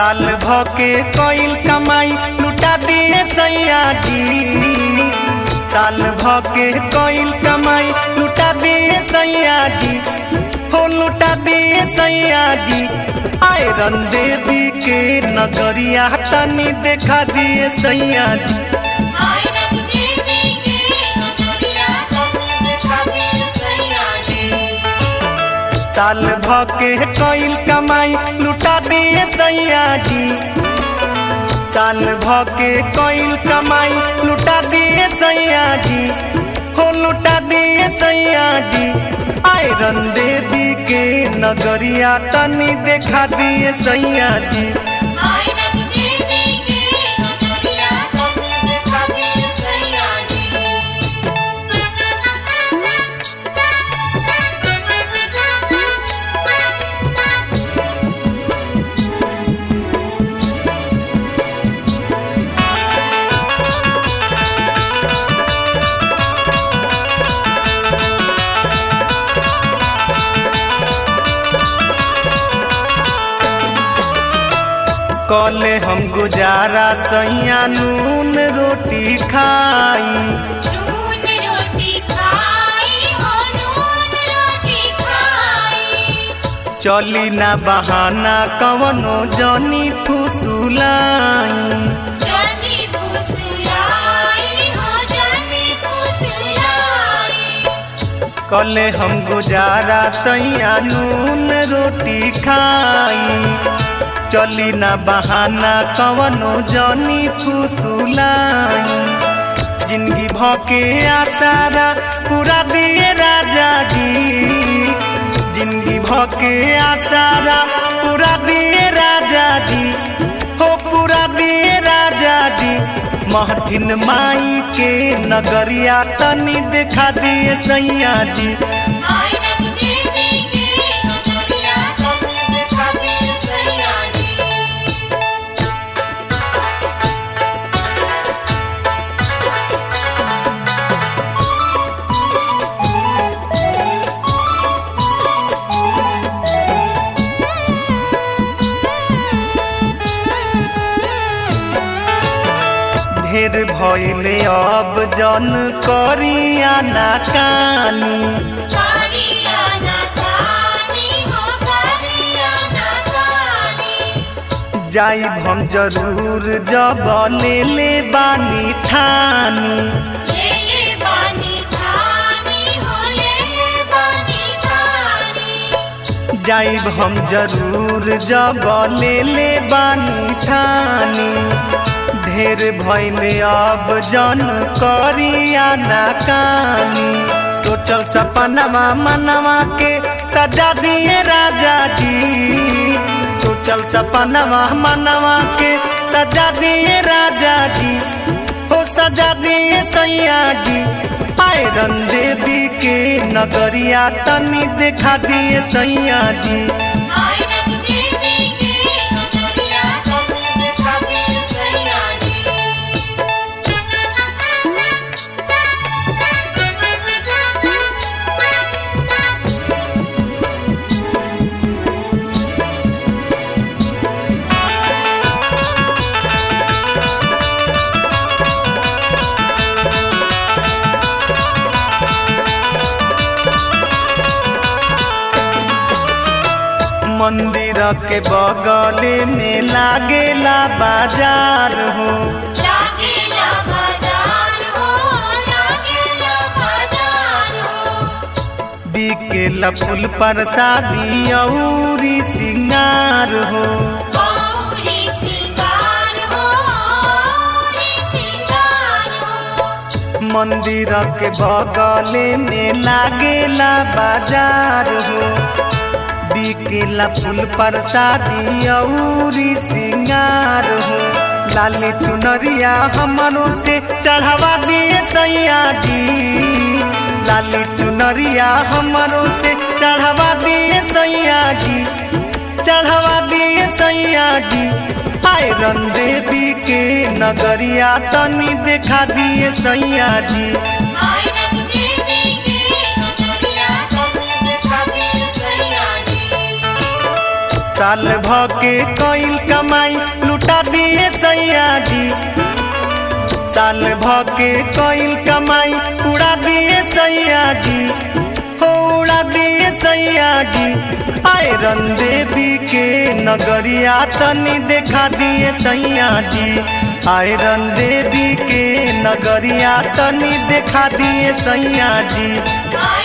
साल भके कईल कमाई लुटा दिए सैया जी साल भके कईल कमाई लुटा दिए सैया जी हो लुटा दिए सैया जी आयरन देवी के नगरिया तनी देखा दिए सैया जी आयरन देवी के नगरिया तनी देखा दे सैया जी साल भके कईल कमाई लुटा दिए सैया जी साल भके कईल कमाई लुटा दिए सैया जी हो लुटा दिए सैया जी आयरन देवी के नगरिया तनी देखा दिए सैया जी आयरन देवी के नगरिया तनी देखा दे सैया कले हम गुजारा सैया नून रोटी खाई नून रोटी खाई हो नून रोटी खाई चली ना बहाना कवनो जनी फुसुलाई जानी फुसलाई हो जानी फुसलाई कले हम गुजारा सैया नून रोटी खाई चली ना बहाना कवनो जनी फुसुलाई जिंदगी भके आसारा पूरा दिए राजा जी जिंदगी भके आसारा पूरा दिए राजा जी हो पूरा दिए राजा जी महथिन माई के नगरिया तनी देखा दिए सैया जी आयरन देवी के नगरिया तनी देखा दे सैया जी ढेर भइले अब जन करिया ना कानी कालिया ना कानी हो कालिया ना कानी जाइब हम जरूर जब ले ले बानी ठानी ले ले बानी ठानी हो ले ले बानी ठानी जाइब हम जरूर जब ले ले बानी ठानी ढेर भइले अब जन करिया ना कानी सोचल सपनवा मनवा के सजा दिए राजा जी सोचल सपनवा मनवा के सजा दिए राजा जी हो सजा दिए सैया जी आयरन देवी के नगरिया तनी देखा दिए सैया जी आयरन देवी के नगरिया तनी देखा दे सैया जी मंदिर के बगले में लागेला बाजार हो लागेला बाजार हो लागेला बाजार हो बिकेला फूल प्रसादी औरी सिंगार हो गौरी सिंगार हो गौरी सिंगार हो मंदिर के बगले में लागेला बाजार हो बिकेला फूल प्रसादी औरी सिंगार हो लाली चुनरिया हमरों से चढ़ावा दिए सैया जी लाली चुनरिया हमरों से चढ़ावा दिए सैया जी चढ़ावा दिए सैया जी आयरन देवी के नगरिया तनी देखा दिए सैया जी आयरन देवी के नगरिया तनी देखा दे सैया जी साल भ के कईल कमाई लुटा दिए सैया जी साल भ के कईल कमाई उड़ा दिए सैया जी हो उड़ा दिए सैया जी आयरन देवी के नगरिया तनी देखा दिए सैया जी आयरन देवी के नगरिया तनी देखा दिए सैया जी आए